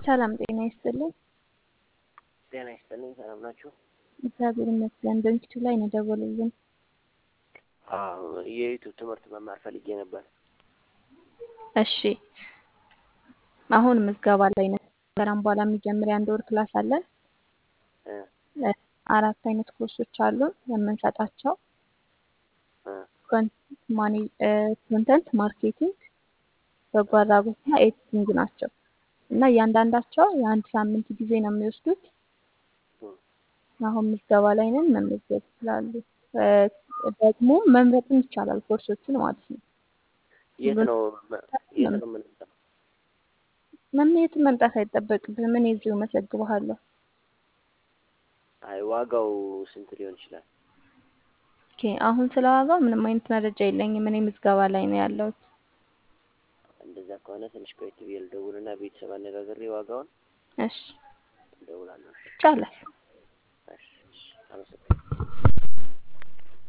ሰላም ጤና ይስጥልኝ። ጤና ይስጥልኝ። ሰላም ናችሁ? እግዚአብሔር ይመስገን። በምሽቱ ላይ ነው ደወሉልን። አዎ የዩቱብ ትምህርት መማር ፈልጌ ነበር። እሺ አሁን ምዝገባ ላይ ነው። ከዛም በኋላ የሚጀምር የአንድ ወር ክላስ አለን። እ አራት አይነት ኮርሶች አሉን የምንሰጣቸው እ ኮንተንት ማርኬቲንግ፣ በጎ አድራጎትና ኤዲቲንግ ናቸው እና እያንዳንዳቸው የአንድ ሳምንት ጊዜ ነው የሚወስዱት። አሁን ምዝገባ ላይ ነን። መመዝገብ ይችላሉ። ደግሞ መምረጥም ይቻላል ኮርሶችን ማለት ነው። የት ነው የት ነው የምንመጣው? መምየት መምጣት አይጠበቅብህም። እኔ እዚሁ መዘግብሃለሁ። አይ ዋጋው ስንት ሊሆን ይችላል? ኦኬ አሁን ስለ ዋጋው ምንም አይነት መረጃ የለኝም። እኔ ምዝገባ ላይ ነው ያለሁት። እንደዛ ከሆነ ትንሽ ቆየት ብዬ ልደውልና ቤተሰብ አነጋግሬ ዋጋውን እሺ እደውላለሁ። ይቻላል።